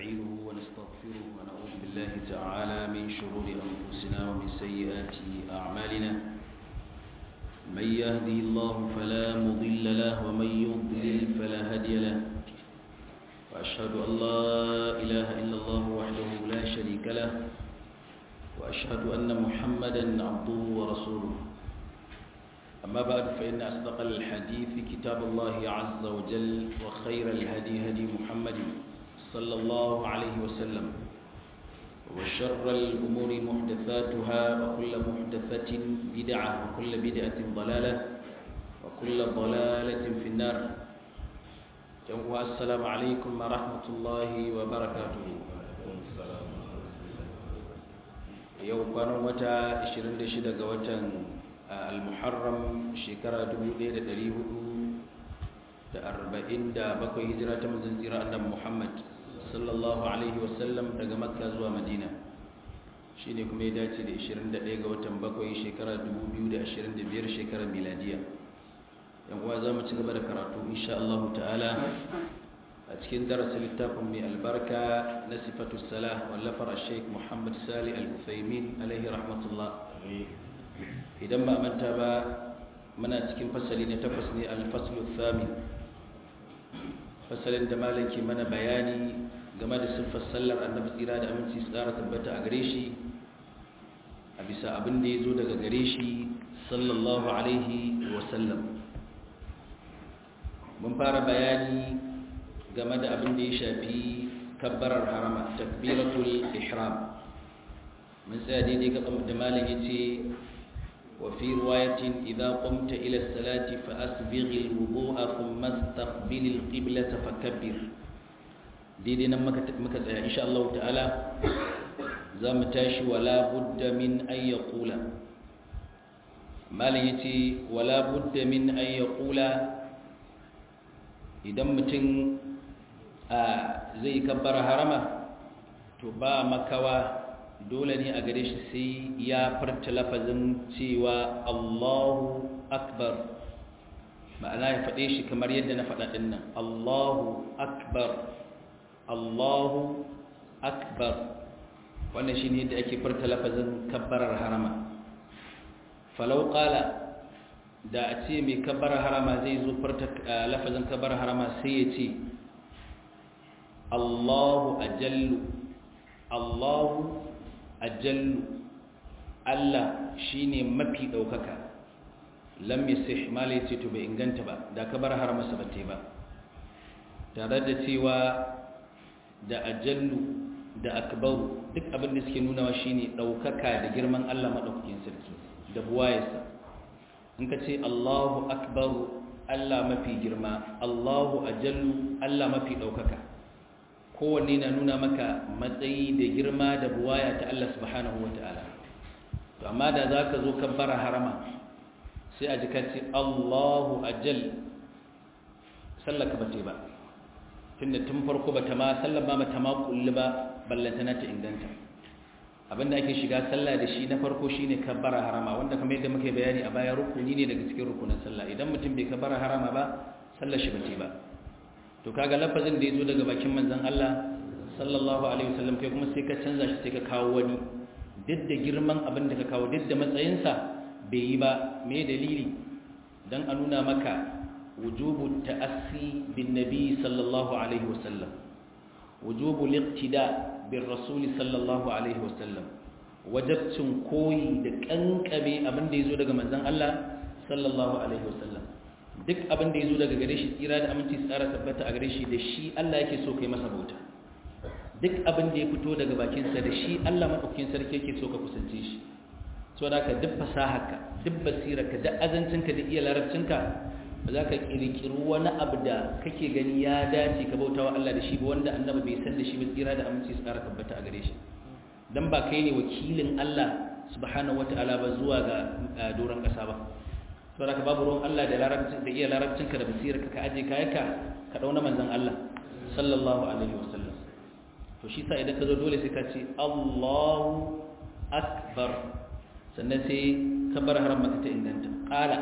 ونستعينه ونستغفره ونعوذ بالله تعالى من شرور أنفسنا ومن سيئات أعمالنا من يهدي الله فلا مضل له ومن يضلل فلا هادي له وأشهد أن لا إله إلا الله وحده لا شريك له وأشهد أن محمدا عبده ورسوله أما بعد فإن أصدق الحديث كتاب الله عز وجل وخير الهدي هدي محمد صلى الله عليه وسلم وشر الأمور محدثاتها وكل محدثة بدعة وكل بدعة ضلالة وكل ضلالة في النار السلام عليكم ورحمة الله وبركاته yau kwanan wata 26 ga watan al-muharram shekara 1447 hijira ta manzon tsira annabi Muhammad sallallahu alaihi wasallam daga makka zuwa madina shine kuma ya dace da 21 ga watan bakwai shekara 2025 shekarar miladiya yan uwa za mu ci gaba da karatu insha Allah ta'ala a cikin darasin littafin mai albarka na sifatu salah wallafar sheik muhammad sali al-uthaymin alaihi rahmatullah idan ba manta ba muna cikin fasali na takwas ne al-faslu thamin fasalin da malaki mana bayani game da siffar sallar annabi tsira da aminci tsara tabbata a gare shi a bisa abin da ya zo daga gare shi sallallahu alaihi wasallam mun fara bayani game da abin da ya shafi kabbarar harama takbiratul ihram mun tsaya daidai ga da malam yace wa fi riwayatin idza qumta ila as-salati fa asbigh al-wudu'a thumma istaqbil al-qiblata fakabbir daidai nan muka muka tsaya insha Allah ta'ala za mu tashi wala budda min an yaqula malam yace wala budda min an yaqula idan mutum zai kabbara harama to ba makawa dole ne a gare shi sai ya farta lafazin cewa Allahu akbar ma'ana ya faɗe shi kamar yadda na faɗa ɗin nan Allahu akbar Allahu akbar wannan shi ne yadda ake farta lafazin kabbarar harama falau ƙala da a ce mai kabbarar harama zai zo farta lafazin kabbarar harama sai ya ce Allahu ajallu Allahu ajallu Allah shine mafi daukaka lam yasih mala yace to bai inganta ba da ka bar har masa bate ba tare da cewa da ajallu da akbaru duk abin da suke nunawa shine daukaka da girman Allah madaukakin sarki da buwayarsa in ka ce Allahu akbaru Allah mafi girma Allahu ajallu Allah mafi daukaka kowanne na nuna maka matsayi da girma da buwaya ta Allah subhanahu wa ta'ala to amma da za ka zo kabbara harama sai a jika ce Allahu ajal sallaka ba ce ba tunda tun farko ba ta ma sallar ba ta ma kulli ba ballantana ta inganta abinda ake shiga sallah da shi na farko shine kabbara harama wanda kamar yadda muka bayani a baya rukuni ne daga cikin rukunin sallah idan mutum bai kabbara harama ba sallar shi ba ce ba to kaga lafazin da ya zo daga bakin manzon Allah sallallahu alaihi wasallam kai kuma sai ka canza shi sai ka kawo wani duk da girman abin da ka kawo duk da matsayinsa bai yi ba me dalili dan a nuna maka wujubu ta'assi bin nabi sallallahu alaihi wasallam wujubu liqtida bir rasul sallallahu alaihi wasallam wajabcin koyi da kankame abin da ya zo daga manzon Allah sallallahu alaihi wasallam duk abin da ya zo daga gare shi tsira da aminci tsara tabbata a gare shi da shi Allah yake so kai masa bauta duk abin da ya fito daga bakinsa da shi Allah maɗaukin sarki yake so ka kusance shi so da ka duk fasaharka duk basirarka duk azancinka da iya larabcinka ba za ka ƙirƙiri wani abu da kake gani ya dace ka bauta wa Allah da shi ba wanda annabi bai san da shi ba tsira da aminci tsara tabbata a gare shi dan ba kai ne wakilin Allah subhanahu wataala ba zuwa ga doron ƙasa ba sau da ka babu ruwan Allah da larabcin da iya larabcinka da basirarka ka aje kayanka ka dauna manzan Allah sallallahu alaihi wasallam to shi sa idan ka zo dole sai ka ce Allahu akbar sannan sai ka bar haram maka ta inganta qala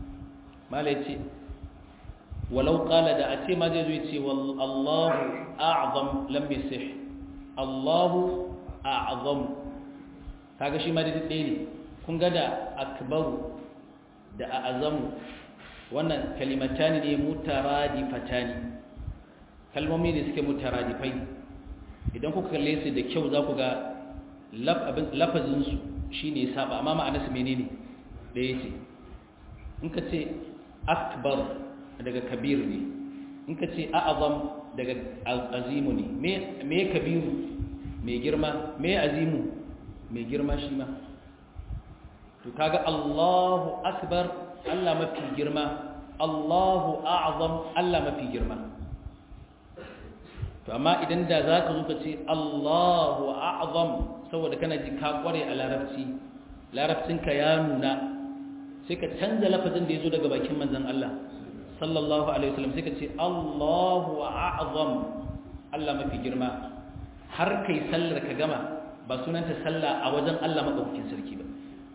mala yace walau qala da a ce ma zai zo yace Allahu a'zam lam yasih Allahu a'zam kaga shi ma da ɗaya ne kun ga da akbaru da a'zamu wannan kalimatani ne mutaradifatani kalmomi ne suke mutaradifai idan kuka kalle su da kyau za ku ga lafazin su shine ya saba amma ma'anarsa menene ɗaya ce in ka ce akbar daga kabir ne in ka ce a'azam daga azimu ne me kabiru mai girma me azimu mai girma shi ma to kaga Allahu akbar Allah mafi girma Allahu a'zam Allah mafi girma to amma idan da zaka zo ka ce Allahu a'zam saboda kana ji ka kware a larabci larabcinka ya nuna sai ka canza lafazin da yazo daga bakin manzon Allah sallallahu alaihi wasallam sai ka ce Allahu a'zam Allah mafi girma har kai sallar ka gama ba sunanta sallah a wajen Allah madaukakin sarki ba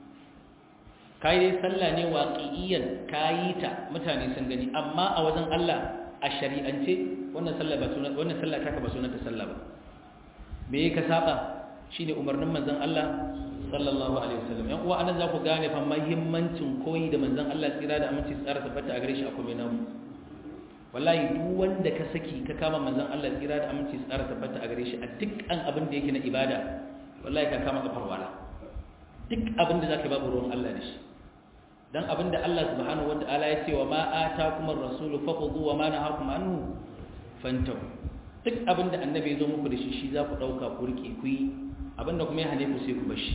kai dai sallah ne waqi'iyan kayi ta mutane sun gani amma a wajen Allah a shari'ance wannan sallah ba sunan wannan sallah taka ba sunanta sallah ba me ka saba shine umarnin manzon Allah sallallahu alaihi wasallam yan uwa anan za ku gane fa muhimmancin koyi da manzon Allah tsira da aminci tsara tabbata a gare shi akwai namu wallahi duk wanda ka saki ka kama manzon Allah tsira da aminci tsara tabbata a gare shi a dukkan abin da yake na ibada wallahi ka kama kafar wala duk abin da zaka babu ruwan Allah da shi dan abin da Allah subhanahu wataala ya ce wa ma atakum ar-rasulu fakhudhu wa ma nahakum anhu fantahu duk abin da annabi ya zo muku da shi shi za ku dauka ku rike ku yi abin da kuma ya hane ku sai ku bashi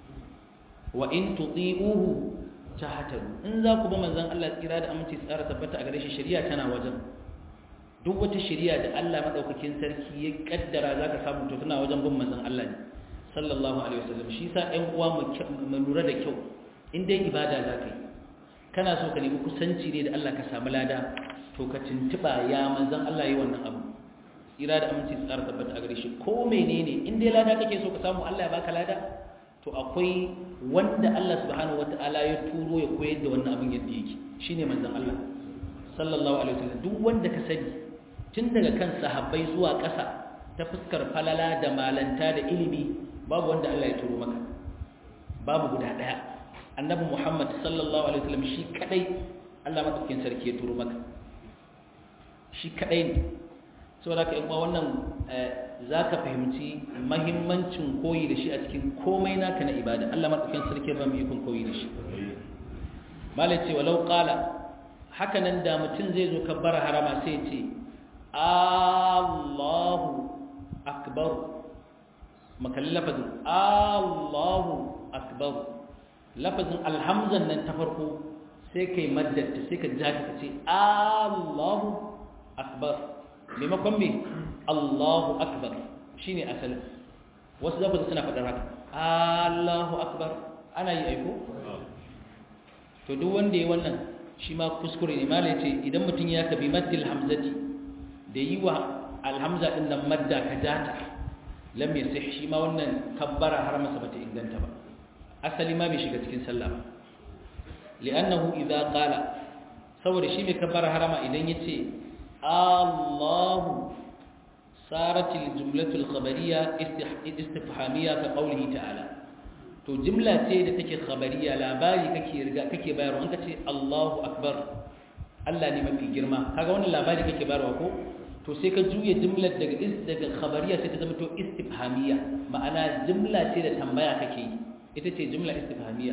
wa in tuti'uhu tahtadu in za ku bi manzon Allah tsira da aminci tsara tabbata a gare shi shari'a tana wajen duk wata shari'a da Allah madaukakin sarki ya kaddara zaka samu to tana wajen bin manzon Allah ne sallallahu alaihi wasallam shi sa ɗan uwa mu lura da kyau in dai ibada zaka yi kana so ka nemi kusanci ne da Allah ka samu lada to ka tuntuba ya manzon Allah yi wannan abu tsira da aminci tsara tabbata a gare shi ko menene in dai lada kake so ka samu Allah ya baka lada to akwai wanda Allah subhanahu wataala ya turo ya koyar da wannan abin yadda yake shine manzon Allah sallallahu alaihi wasallam duk wanda ka sani tun daga kan sahabbai zuwa ƙasa ta fuskar falala da malanta da ilimi babu wanda Allah ya turo maka babu guda daya annabi Muhammad sallallahu alaihi wasallam shi kadai Allah madaukakin sarki ya turo maka shi kadai ne saboda ka yan wannan za ka fahimci mahimmancin koyi da shi a cikin komai naka na ibada Allah maɗaukin sarki ba mu ikon koyi da shi malai ce walau ƙala haka nan da mutum zai zo kabbara harama sai ce Allahu akbar makalli lafazin Allahu akbar lafazin alhamzan nan ta farko sai kai maddata sai ka ja ka ce Allahu akbar maimakon me Allahu akbar shine asalin wasu zafi suna faɗar haka Allahu akbar ana yi aiko to duk wanda ya wannan shi ma kuskure ne mala yace idan mutum ya kabi maddil hamzati da yi wa alhamza din nan madda ka jata lam yasih shi ma wannan kabbara har masa bata inganta ba asali ma bai shiga cikin sallah ba li'annahu idza qala saboda shi mai kabbara harama idan yace Allahu صارت الجملة الخبرية استفهامية كقوله تعالى to jimla ce da take khabariya labari kake riga kake bayarwa an kace Allahu akbar Allah ne mafi girma kaga wannan labari kake bayarwa ko to sai ka juye jimlar daga daga khabariya sai ta zama to istifhamiya ma'ana jimla ce da tambaya kake yi ita ce jimla istifhamiya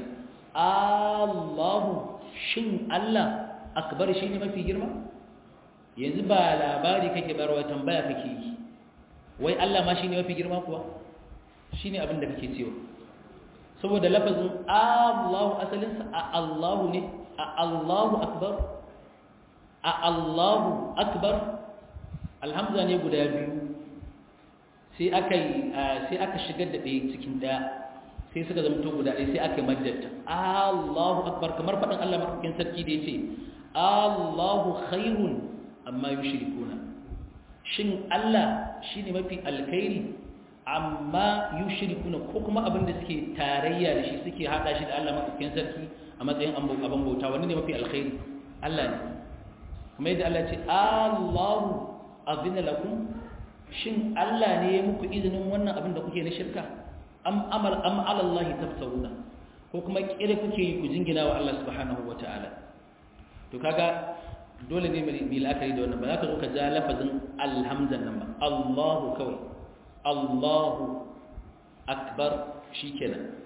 Allahu shin Allah akbar shi ne mafi girma yanzu ba labari kake bayarwa tambaya kake yi wai Allah ma shi ne mafi girma kuwa shi ne abin da kake cewa saboda lafazin Allahu asalinsa a Allahu ne a Allahu akbar a Allahu akbar alhamza ne guda biyu sai aka sai aka shigar da ɗaya cikin ɗaya sai suka zama to guda ɗaya sai aka maddata Allahu akbar kamar faɗin Allah maɗaukin sarki da ya ce Allahu khairun amma yushrikuna shin Allah shine mafi alkhairi amma yushrikuna ko kuma abin da suke tarayya da shi suke hada shi da Allah madaukakin sarki a matsayin abin bauta wani ne mafi alkhairi Allah ne kuma yadda Allah ce Allahu azina lakum shin Allah ne ya muku izinin wannan abin da kuke na shirka am amal am ala Allah tafsiruna ko kuma kire kuke yi ku jingina wa Allah subhanahu wataala to kaga dole ne mai la'akari da wannan ba za ka zo ka ja lafazin alhamzan nan ba Allahu kawai Allahu akbar shikenan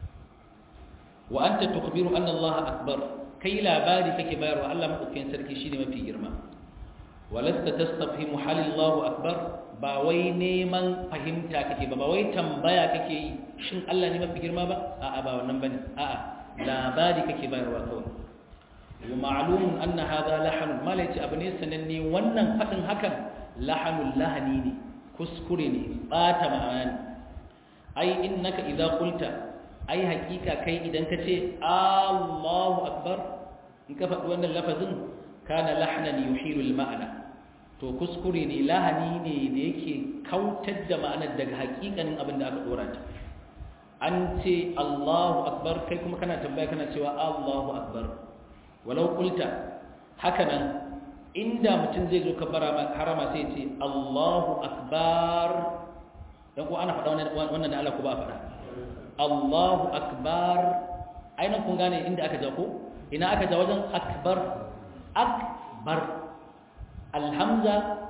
wa anta tukhbiru anna Allah akbar kai labari kake bayarwa Allah madaukakin sarki shine mafi girma walasta tastafhimu hal Allahu akbar ba wai neman fahimta kake ba ba wai tambaya kake yi shin Allah ne mafi girma ba a'a ba wannan bane a'a labari kake bayarwa kawai wa ma'lumun anna hadha lahan malaci abu ne sananne wannan fadin hakan lahanul lahani ne kuskure ne bata ma'ana ai innaka idza qulta ai hakika kai idan ka ce Allahu akbar in ka faɗi wannan lafazin kana lahnan yuhilu al-ma'na to kuskure ne lahani ne da yake kautar da ma'anar daga hakikanin abin da aka dora ta an ce Allahu akbar kai kuma kana tambaya kana cewa Allahu akbar walau qulta hakanan inda mutum zai zo kabbara harama sai ce Allahu akbar dan ko ana faɗa wannan da Allah ko ba a faɗa Allahu akbar ainihin kun gane inda aka ja ko ina aka ja wajen akbar akbar alhamza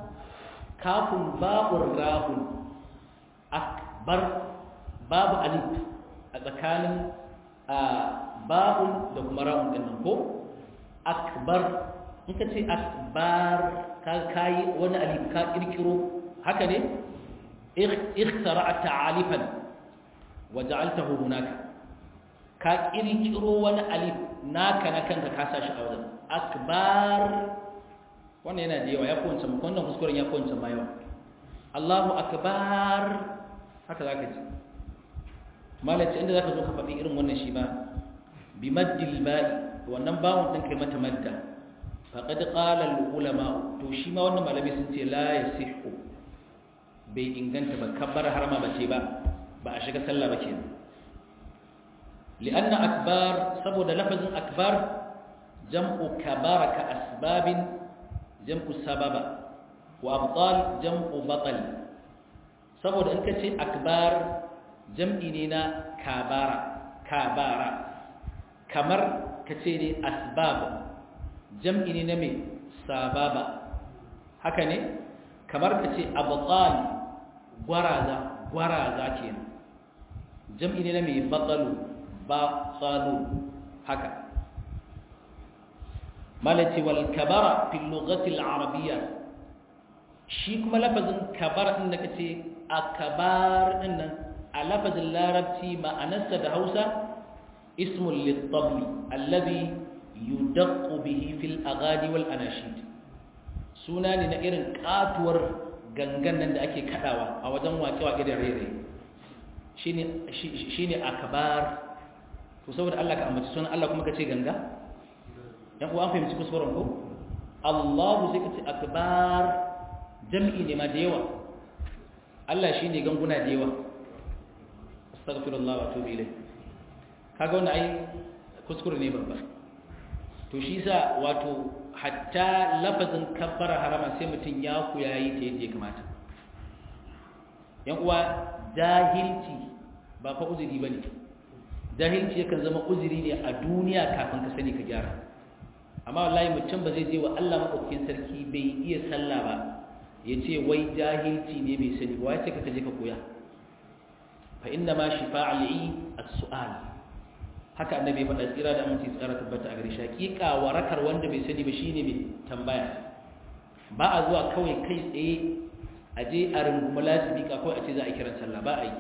kafin babur rahun akbar babu alif a tsakanin babun da kuma rahun din nan ko akbar in ka ce akbar ka kayi wani alif ka kirkiro haka ne ikhtara'ta alifan waja'altahu hunaka ka kirkiro wani alif naka na kanka ka sa shi a wajen akbar wannan yana da yawa ya fi wancan wannan kuskuren ya fi wancan ma yawa Allahu akbar haka za ka ji malaci inda za ka zo ka faɗi irin wannan shi ba bi maddil ba'i wannan bawon ɗin kai mata madda faqad qala al ulama to shi ma wannan malamai sun ce la yasihu bai inganta ba kabbar harama ba ce ba ba a shiga sallah ba kenan li'anna akbar saboda lafazin akbar jam'u kabara ka asbabin jam'u sababa wa abtal jam'u batal saboda in ka ce akbar jam'i ne na kabara kabara kamar ka ce ne asbab jam'i ne na mai sababa haka ne kamar ka ce abtal gwaraza gwaraza ke jam'i ne na mai batsalu batsalu haka malaci wal kabara fi lugatil arabiyya shi kuma lafazin kabara din da kace akbar din nan a lafazin larabci ma'anarsa da Hausa ismul lit-tabli alladhi yudaqqu bihi fil aghani wal anashid suna ne na irin katuwar gangan nan da ake kadawa a wajen waƙe-waƙe da rere shine shine akbar to saboda Allah ka ambaci sunan Allah kuma kace ganga yan uwa an fahimci kuskuren ko Allahu sai kace akbar jam'i ne ma da yawa Allah shine ganguna da yawa astaghfirullah wa atubu ilayh kaga wannan ai kuskure ne babba to shi sa wato hatta lafazin kabbara harama sai mutum ya ku yayi ta yadda ya kamata yan uwa jahilci ba fa uzuri bane jahilci yakan zama uzuri ne a duniya kafin ka sani ka gyara amma wallahi mutum ba zai je wa Allah madaukakin sarki bai iya sallah ba ya ce wai jahilci ne bai sani ba ce ka je ka koya fa inna ma shifa'al yi as-su'al haka annabi ya faɗa tsira da aminci tsara tabbata a gare shi hakika warakar wanda bai sani ba shine mai tambaya ba a zuwa kawai kai tsaye a je a rungumi lasibika kawai a ce za a kiran sallah ba a yi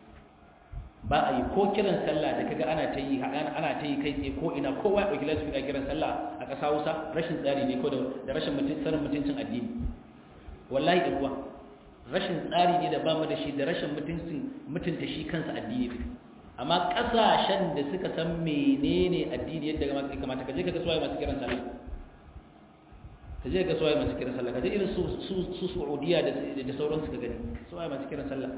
ba a yi ko kiran sallah da kaga ana ta yi ana ta yi kai tsaye ko ina kowa ya ɗauki lasibika kiran sallah a ƙasa Hausa rashin tsari ne ko da rashin sanin mutuncin addini wallahi ɗan uwa rashin tsari ne da ba mu da shi da rashin mutunta shi kansa addini amma ƙasashen da suka san menene addini yadda ga masu kamata ka je ka ga suwaye masu kiran sallah ka je ka suwaye masu kiran sallah ka je irin su su Saudiya da da sauransu ka gani suwaye masu kiran sallah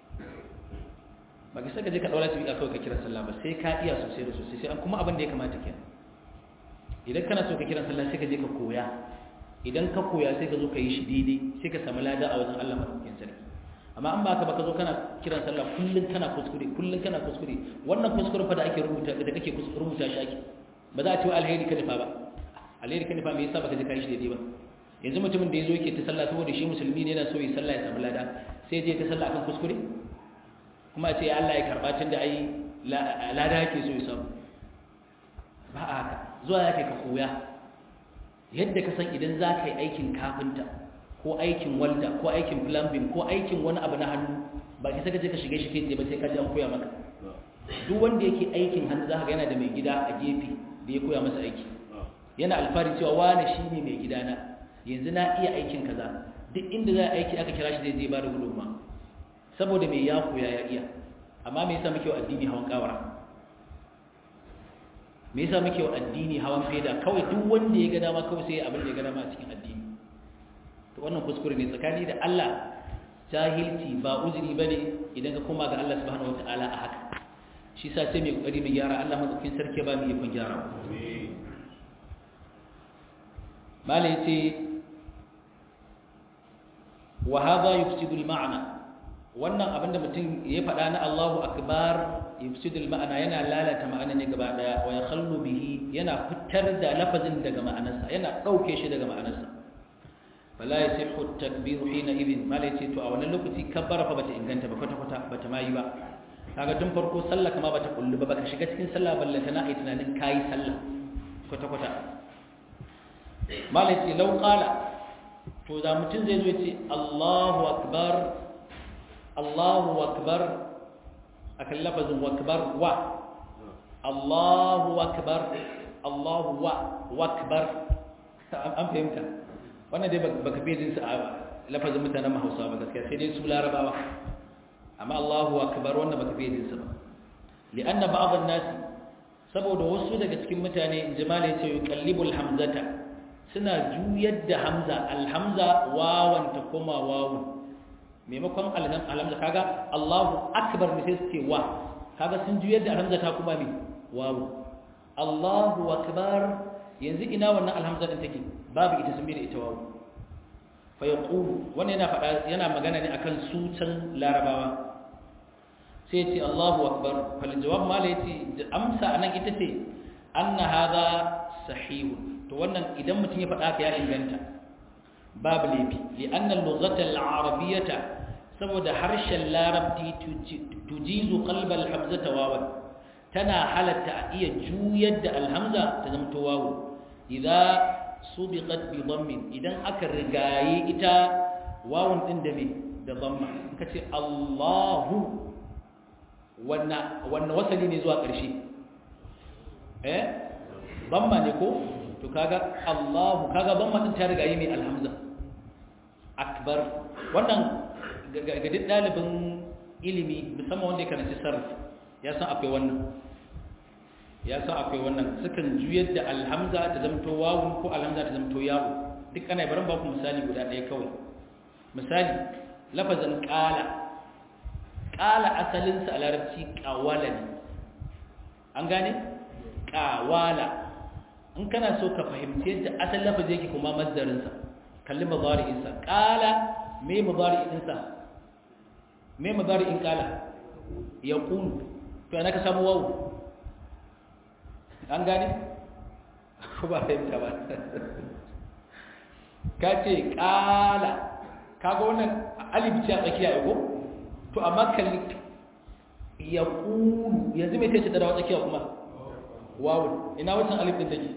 ba ka saka je ka daura su kawai ka kiran sallah ba sai ka iya sosai da sosai sai an kuma abin da ya kamata kenan idan kana so ka kiran sallah sai ka je ka koya idan ka koya sai ka zo ka yi shi daidai sai ka samu lada a wajen Allah madaukakin sarki amma an ba ka ba ka zo kana kiran sallah kullun kana kuskure kullun kana kuskure wannan kuskure fa da ake rubuta da kake rubuta shi ake ba za a ce wa alheri ka nufa ba alheri ka nufa me yasa baka je ka yi shi daidai ba yanzu mutumin da ya zo yake ta sallah saboda shi musulmi ne yana so yi sallah ya samu lada sai je ta sallah akan kuskure kuma a ce Allah ya karba tun da ai lada yake so ya samu ba a haka zuwa ya kai ka koya yadda ka san idan za ka yi aikin kafinta ko aikin walda ko aikin plumbing ko aikin wani abu na hannu ba ki saka je ka shige shi kai ba sai ka ji an koya maka duk wanda yake aikin hannu za ka ga yana da mai gida a gefe da ya koya masa aiki yana alfahari cewa wane shi ne mai gidana yanzu na iya aikin kaza duk inda za a aiki aka kira shi zai je ba da gudunma saboda mai ya koya ya iya amma me yasa muke wa addini hawan kawara me yasa muke wa addini hawan feda kawai duk wanda ya ga dama kawai sai abin da ya ga dama a cikin addini to wannan kuskure ne tsakani da Allah jahilci ba uzuri bane idan ka koma ga Allah subhanahu wataala a haka shi sa sai mai kokari mu gyara Allah madaukakin sarki ba mu yi kun gyara malai ce wa hadha yufsidu al-ma'na wannan abinda mutum ya faɗa na Allahu akbar yufsidul ma'ana yana lalata ma'ana ne gaba daya wa yakhallu bihi yana fitar da lafazin daga ma'anarsa yana dauke shi daga ma'anarsa fala yasihu at-takbir hina idin malai ce to a wannan lokaci kabbara fa bata inganta ba kwata kwata bata mai ba kaga tun farko sallah kama bata kullu ba baka shiga cikin sallah ballanta na ai tunanin kai sallah kwata kwata malai ce law qala to da mutum zai zo ya ce Allahu akbar Allahu akbar akan lafazin wakbar wa Allahu akbar Allahu wa wakbar an fahimta wannan dai baka fi jinsu a lafazin mutanen Hausa ba gaskiya sai dai su Larabawa amma Allahu akbar wannan baka fi jinsu ba li'anna ba'd an-nas saboda wasu daga cikin mutane jama'a ce yuqallibul hamzata suna juyar da hamza alhamza wawan ta koma wawun maimakon alhamza kaga Allahu akbar ne sai su ce wa kaga sun juyar da alhamza ta kuma me wawu Allahu akbar yanzu ina wannan alhamza din take babu ita sun bi da ita wawu fa yaqulu wannan yana fada yana magana ne akan sutan larabawa sai ce Allahu akbar fal jawab ma la yace amsa anan ita ce anna hadha sahih to wannan idan mutum ya fada ka ya inganta babu laifi li anna al-lughata al-arabiyyata saboda harshen larabci tujizu qalbal hamzata wawan tana halatta a iya juyar da alhamza ta zama to wawu idza subiqat bi dhammin idan aka rigaye ita wawun din da me da dhamma kace Allahu wanna wanna wasali ne zuwa ƙarshe eh dhamma ne ko to kaga Allahu kaga dhamma din ta rigaye mai alhamza akbar wannan ga duk ɗalibin ilimi musamman wanda ya karanci sarraf ya san akwai wannan ya san akwai wannan sukan juyar da alhamza ta zamto wawun ko alhamza ta zamto yawo duk ana barin ba ku misali guda ɗaya kawai misali lafazin ƙala ƙala asalinsa a larabci ƙawala ne an gane ƙawala in kana so ka fahimci yadda asalin lafazi yake kuma mazdarinsa kalli mazari'insa ƙala me mazari'insa me mazari'in ƙala ya ƙunu to yana ka samu wawu an gane? ko ba fahimta ba ka ce ƙala kaga wannan alibici a tsakiya ya ko? to amma kalli ya ƙunu yanzu mai ce ta dawa tsakiya kuma wawu ina wancan alifin take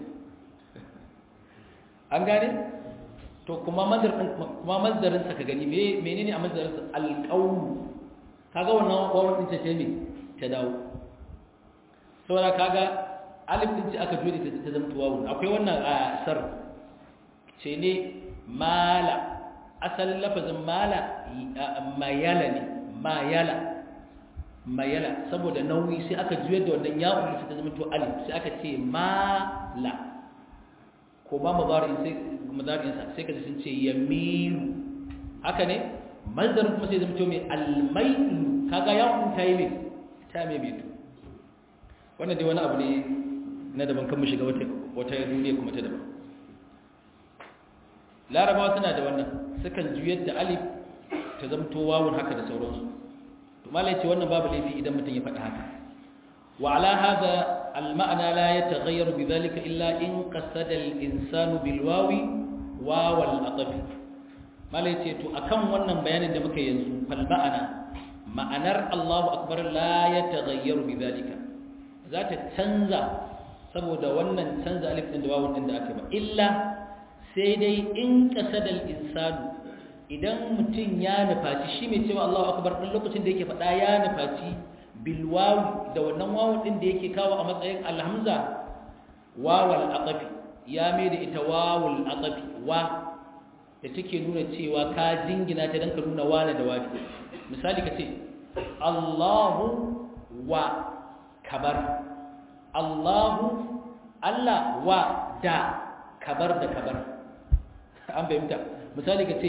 an gane? to kuma mazdarin sa ka gani menene a mazdarin sa alqawl kaga wannan wawan din ce ne ta dawo saboda kaga alif din ce aka jure ta zama wawu akwai wannan a sar ce ne mala asalin lafazin mala mayala ne mayala mayala saboda nauyi sai aka juyar da wannan yawon sai ta zama to alif sai aka ce mala ko ba mudari sai mudarinsa sai ka sun ce yamilu haka ne mazdar kuma sai zama mai almailu kaga ya hukunta yi mai ta mai beto wannan dai wani abu ne na daban kan mu shiga wata wata duniya kuma ta daban larabawa suna da wannan sukan juyar da alif ta zamto wawun haka da sauransu to malai ce wannan babu laifi idan mutum ya faɗi haka wa ala hada al ma'ana la yataghayyaru bidhalika illa in qasada al insanu bil wawi waw al ataf malai ce to akan wannan bayanin da muka yanzu fal ma'ana ma'anar Allahu akbar la yataghayyaru bidhalika za ta canza saboda wannan canza alif din da wawun din da aka ba illa sai dai in kasadal insanu idan mutum ya nufaci shi mai cewa Allahu akbar din lokacin da yake faɗa ya nufaci bil wawi da wannan wawun din da yake kawo a matsayin alhamza wawal aqafi ya mai da ita wawul aqafi wa da take nuna cewa ka jingina ta dan ka nuna wani da wani misali ka ce Allahu wa kabar Allahu Allah wa da kabar da kabar an fahimta misali ka ce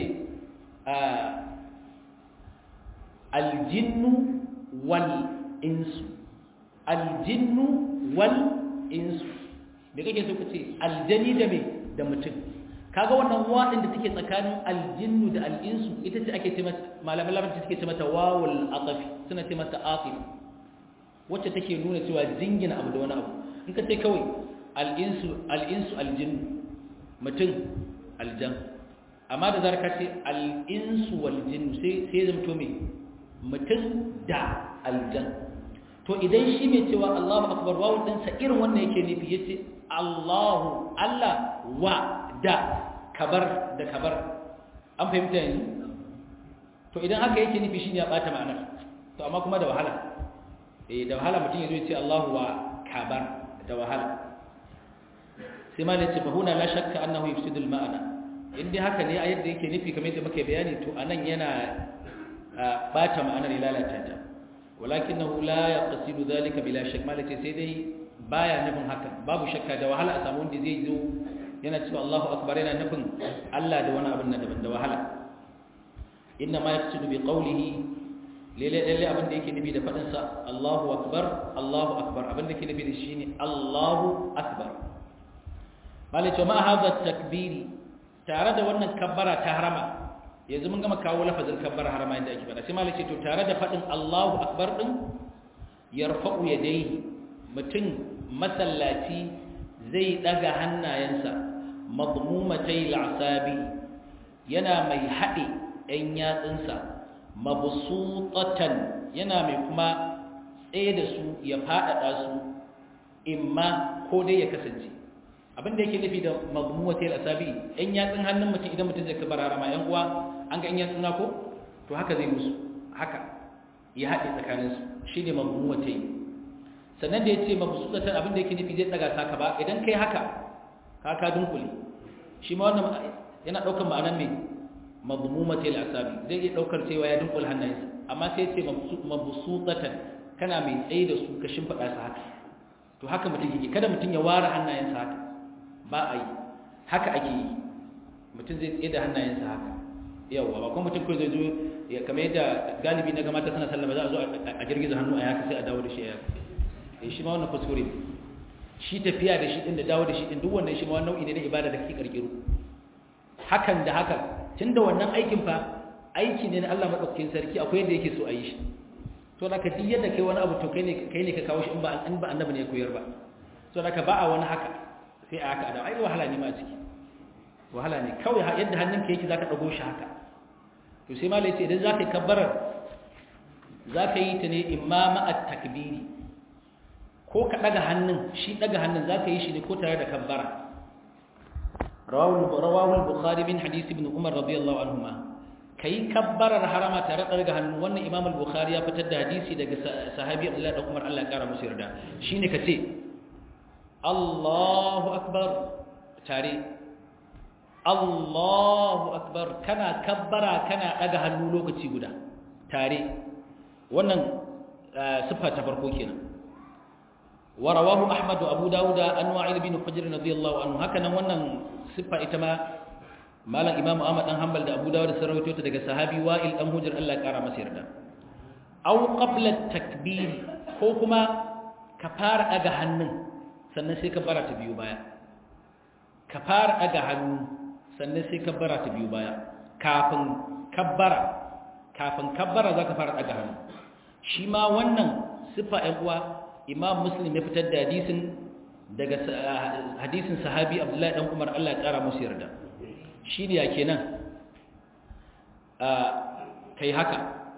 aljinnu wal insu aljinnu wal insu me kake so ka ce aljani da me da mutum kaga wannan wadin da take tsakanin aljinnu da al'insu ita ce ake ce mata malaman larabci suke ce mata wawul aqafi suna ce mata aqif wacce take nuna cewa jingina abu da wani abu in ka ce kawai al'insu al'insu aljinnu mutum aljan amma da zar ka ce al'insu wal jinnu sai sai zamto me mutum da aljan to idan shi mai cewa Allahu akbar wawu din sa irin wannan yake nufi yace Allahu Allah wa da kabar da kabar an fahimta yanzu to idan haka yake nufi shine ya bata ma'anar to amma kuma da wahala eh da wahala mutum ya zo ya ce Allahu wa kabar da wahala sai malai ce fahuna la shakka annahu yufsidu al-ma'ana indai haka ne a yadda yake nufi kamar yadda muke bayani to anan yana bata ma'anar ya lalata ta walakinahu la yaqsidu dhalika bila shakk malai ce sai dai baya nufin haka babu shakka da wahala a samu wanda zai zo yana cewa Allahu akbar yana nufin Allah da wani abin daban da wahala inna ma yaqsidu bi qawlihi lele lalle abin da yake nufi da fadin sa Allahu akbar Allahu akbar abin da yake nufi da shi ne Allahu akbar malai ce ma hadha takbiri tare da wannan kabbara ta harama yanzu mun gama kawo lafazin kabbara harama inda ake fada sai malai ce to tare da fadin Allahu akbar din yarfa'u yadayhi mutum masallaci zai daga hannayensa madmumatai al'asabi yana mai haɗe ɗan yatsunsa mabsutatan yana mai kuma tsaye da su ya faɗaɗa su imma ko dai ya kasance abinda yake nufi da madmumatai al'asabi ɗan yatsun hannun mutum idan mutum zai kabar harama ‘yan uwa an ga ‘yan yatsun na ko to haka zai musu haka ya haɗe tsakaninsu shi ne madmumatai sannan da ya ce mabsutatan abinda yake nufi zai tsaga saka ba idan kai haka ka ka dunkule shi ma wannan yana daukar ma'anar me madmumati al-asabi zai iya daukar cewa ya dunkule hannayensa amma sai ya ce mabsutatan kana mai tsaye da su ka shimfida su haka to haka mutum yake kada mutum ya ware hannayensa haka ba a yi haka ake yi mutum zai tsaye da hannayensa haka yawa ba kuma mutum kai zai zo kamar yadda galibi na gamata suna sallama za a zo a girgiza hannu a yaka sai a dawo da shi a yaka eh shi ma wannan kuskure shi tafiya da shi din da dawo da shi din duk wannan shi ma nau'i ne na ibada da kake karkiro hakan da hakan tunda wannan aikin fa aiki ne na Allah madaukakin sarki akwai yadda yake so a yi shi to da ka duk yadda kai wani abu to kai ne kai ne ka kawo shi in ba in ba annabi ne ya koyar ba to da ka ba a wani haka sai a haka da ai wahala ne ma a ciki wahala ne kawai yadda hannunka yake zaka dago shi haka to sai malai ce idan zaka yi kabbarar zaka yi ta ne imama at-takbiri ko ka daga hannun shi daga hannun zaka yi shi ne ko tare da kabbara rawahu al-bukhari min hadith ibn umar radiyallahu anhuma kai kabbarar harama tare da daga hannun wannan imam al-bukhari ya fitar da hadisi daga sahabi abdullah da umar Allah ya kara musu yarda shine kace Allahu akbar tare Allahu akbar kana kabbara kana daga hannu lokaci guda tare wannan sifa ta farko kenan ورواه أحمد وأبو داود أن وائل بن حجر رضي الله عنه هكذا wannan siffa ita ma malam Imam Ahmad dan Hanbal da Abu Dawud sun rawaito ta daga sahabi Wa'il dan Hujr Allah ya kara masa yarda aw qabla takbir ko kuma ka fara daga hannun sannan sai ka fara ta biyu baya ka fara daga hannu sannan sai kabbara ta biyu baya kafin kabbara kafin kabbara za ka fara daga hannu shi ma wannan siffa ‘yan uwa imam muslim ya fitar da hadisin daga hadisin sahabi abdullahi ɗan umar allah ya ƙara musu yarda shi ne ya kenan kai haka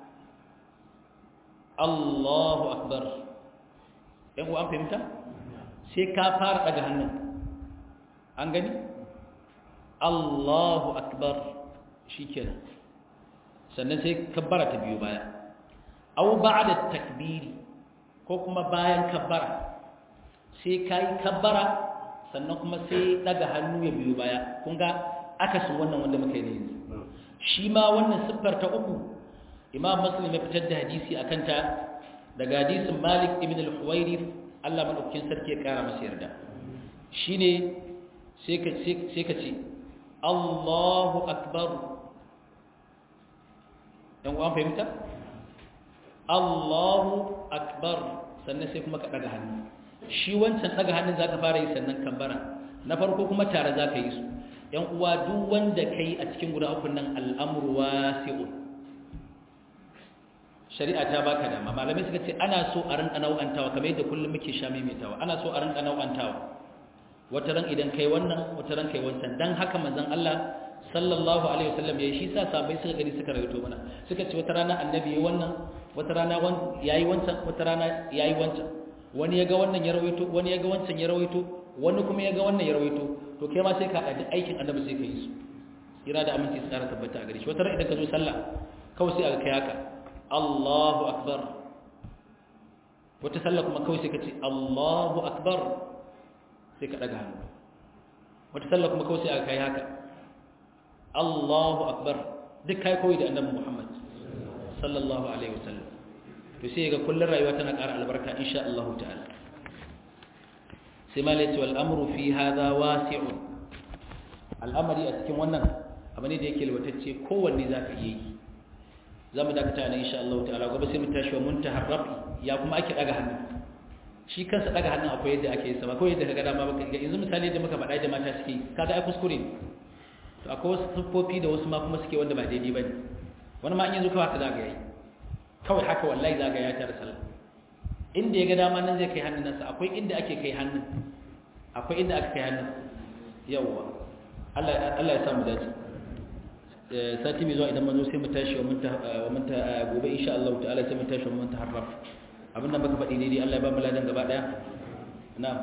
allahu akbar ‘yan uwa an fahimta sai ka fara daga hannun an gani allahu akbar shi kenan sannan sai kabbara ta biyu baya au ba'da takbiri ko kuma bayan kabbara sai kai kabbara sannan kuma sai daga hannu ya biyu baya kun ga akasin wannan wanda muka yi ne yanzu shi ma wannan siffar ta uku imam muslim ya fitar da hadisi akan ta daga hadisin malik ibn al-huwairith Allah madaukakin sarki ya kara masa yarda shine sai ka sai ka ce Allahu akbar dan uwan fahimta Allahu akbar sannan sai kuma ka daga hannu shi wancan daga hannun zaka fara yi sannan kambara na farko kuma tare zaka yi su yan uwa duk wanda kai a cikin guda uku nan al'amru wasi'un shari'a ta baka dama malamai suka ce ana so a rinka nau'antawa kamar yadda kullum muke sha maimaitawa ana so a rinka nau'antawa wata ran idan kai wannan wata ran kai wancan dan haka manzon Allah sallallahu alaihi wasallam yayi shi sa sabai suka gani suka rawaito mana suka ce wata rana annabi yayi wannan wata rana yayi wancan wata rana yayi wancan wani yaga wannan ya rawaito wani yaga wancan ya rawaito wani kuma yaga wannan ya rawaito to kai ma sai ka haɗa aikin annabi sai ka yi su kira da aminci su tsara tabbata a gare shi wata ran idan ka zo sallah kawai sai aka kai haka Allahu akbar wata sallah kuma kawai sai ka ce Allahu akbar sai ka daga hannu wata sallah kuma kawai sai aka kai haka Allahu akbar duk kai koyi da annabi Muhammad sallallahu alaihi wasallam to sai ga kullun rayuwa tana ƙara albarka insha Allah ta'ala sai malai wal amru fi hadha wasi'un al'amari a cikin wannan abu ne da yake lwatacce kowanne zaka iya yi zamu dakata ne insha Allah ta'ala gobe sai mu tashi wa muntahar rafi ya kuma ake daga hannu shi kansa daga hannun akwai yadda ake yi sama ko yadda kaga dama baka ga yanzu misali da muka faɗa da mata suke kaga ai kuskure ne to akwai wasu siffofi da wasu ma kuma suke wanda ba daidai bane wani ma in yanzu kawai haka zaga yayi kawai haka wallahi zaga ya tare sallah inda ya ga dama nan zai kai hannun nasa akwai inda ake kai hannun akwai inda aka kai hannun yawwa Allah Allah ya samu dace sati mai zuwa idan mun zo sai mu tashi wa mun ta wa mun ta gobe insha Allah ta'ala sai mu tashi wa mun ta harraf abin da baka faɗi daidai Allah ya ba mu ladan gaba daya na'am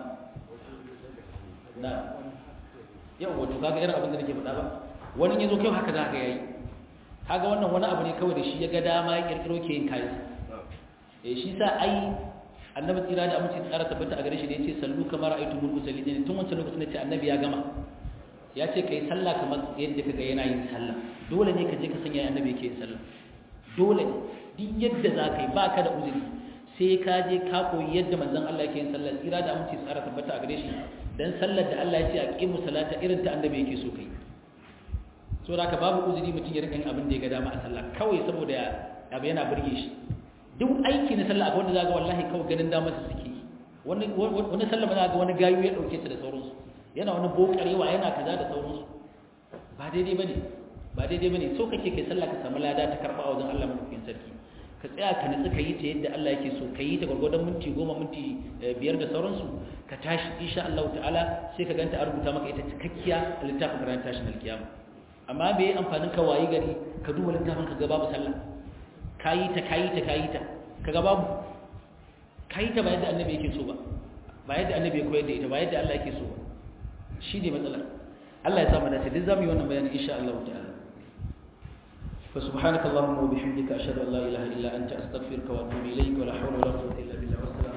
na'am yau wato kaga irin abin da nake faɗa ba wani yazo kai haka zaka yayi kaga wannan wani abu ne kawai da shi ya ga dama ya kirkiro ke yin kayan eh shi sa ai annabi tsira da amince tsara tabbata a gare shi da yace sallu kamar ra'aytumul musallin tun wancan lokacin da ce annabi ya gama ya ce kai sallah kamar yadda kaga yana yin sallah dole ne ka je ka sanya annabi yake yin sallah dole duk yadda za ka yi ba ka da uzuri sai ka je ka koyi yadda manzon Allah yake yin sallah tsira da amince tsara tabbata a gare shi dan sallar da Allah ya ce a qimu salata irin ta annabi yake so kai so da ka babu uzuri mutum ya rika yin abin da ya ga dama a sallah kawai saboda abu yana burge shi duk aiki na sallah akwai wanda zaga wallahi kawai ganin dama su suke wani wani sallah ba zaga wani gayu ya dauke ta da sauransu yana wani bokarewa yana kaza da sauransu ba daidai bane ba daidai bane so kake kai sallah ka samu lada ta karba wajen Allah madaukakin sarki ka tsaya ka nutsu ka yi ta yadda Allah yake so ka yi ta gwargwadon minti goma minti biyar da sauransu ka tashi insha Allah ta'ala sai ka ganta a rubuta maka ita cikakkiya a littafin karanta tashin alkiyama amma bai amfanin ka wayi gari ka duba littafin ka ga babu sallah kayi ta kayi ta kayi ta kaga babu kayi ta ba yadda annabi yake so ba ba yadda annabi ya koyar da ita ba yadda Allah yake so ba shi ne matsalar Allah ya sa mu dace duk zamu yi wannan bayani insha Allah ta'ala fa subhanaka allahumma wa bihamdika ashhadu an la ilaha illa anta astaghfiruka wa atubu ilayk wa la hawla wa la quwwata illa billah